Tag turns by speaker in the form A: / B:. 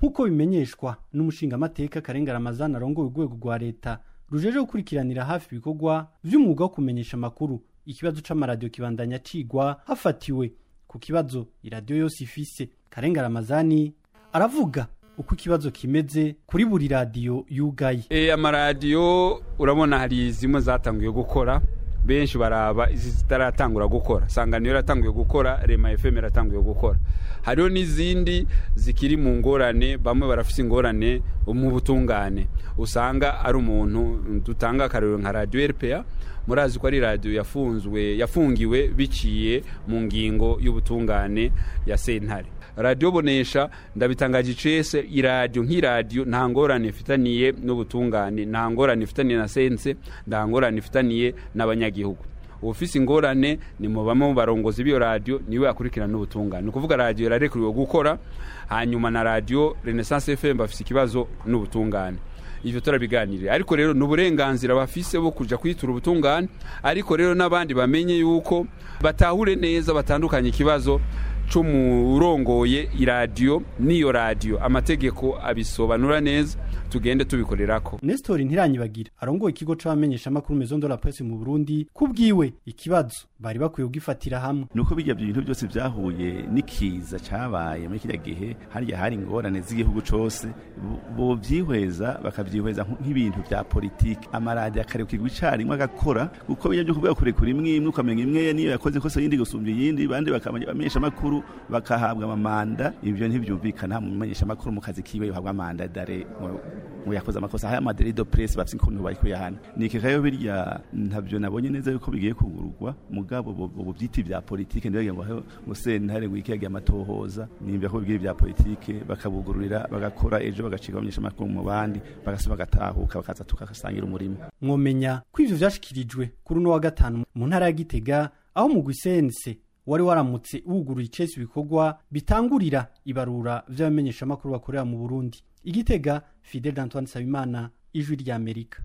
A: nk'uko bimenyeshwa n'umushingamateka karenga ramazani arongoye urwego rwa leta rujeje gukurikiranira hafi ibikorwa vy'umwuga wo kumenyesha amakuru ikibazo c'amaradiyo kibandanya cigwa hafatiwe ku kibazo iradiyo yose ifise karenga ramazani aravuga uko ikibazo kimeze kuri buri radiyo yugaye
B: e, amaradiyo urabona hari zimwe zatanguye gukora benshi baraba izi zitaratangura gukora sanganiro yaratanguye gukora rema fm yaratanguye gukora hariho n'izindi zikiri mu ngorane bamwe barafise ingorane mu butungane usanga ari umuntu dutanga akarero nka radiyo rpa murazi ko ari radiyo yafunzwe yafungiwe biciye mu ngingo y'ubutungane ya sentare radiyo bonesha ndabitangaje icese iradiyo nk'iradiyo nta ngorane ifitaniye n'ubutungane nta ngorane ifitaniye na sense nta ngorane ifitaniye n'abanyagihugu ufise ingorane ni mu bamwe mu barongozi b'iyo radiyo niwe akurikirana n'ubutungane ni ukuvuga radiyo yararekuriwe gukora hanyuma na radiyo renaissance fm bafise ikibazo n'ubutungane ivyo turabiganirira ariko rero n'uburenganzira bafise bo kuja kwitura ubutungane ariko rero n'abandi bamenye yuko batahure neza batandukanye ikibazo c'umurongoye iradiyo n'iyo radiyo amategeko abisobanura neza tugende tubikorerako
A: Nestor Ntiranyibagira arongoye ikigo c'abamenyesha makuru Maison de la Presse mu Burundi kubwiwe ikibazo bari bakwiye kugifatira hamwe
C: nuko bijya bintu byose byahuye n'ikiza cabaye muri kirya gihe harya hari ingorane z'igihugu cose bo vyihweza bakavyihweza nk'ibintu vya politike amaradi akarekirwa icarimwe agakora kuko bijya byo kuvuga kurekura imwe imwe ukamenya imwe niyo yakoze kosa yindi gusumba iyindi bandi bakamenyesha makuru bakahabwa amamanda ibyo ntibyumvikana mu menyesha makuru mu kazi kiwe yohabwa amanda dare ngo yakoze amakosa haya maderi do press bafite ukuntu bari kuyahana niki kayo birya ntabyo nabonye neza yuko bigiye kugururwa mugabo ubu byiti vya politike ndibagira ngo ngo sentare ngo ikiyaga amatohoza nimba ko bigiye vya politike bakabugururira bagakora ejo bagacika abamenyesha makuru mu bandi bagasuba bagatahuka bakaza tukasangira umurimo
A: mwomenya ko ivyo vyashikirijwe kuri uno wa gatanu mu ntara ya Gitega aho mu Gwisense wari waramutse wuguruye icesi ibikorwa bitangurira ibarura vy'abamenyesha makuru bakorera mu Burundi igitega Fidel Antoine Sabimana ijwi ry'Amerika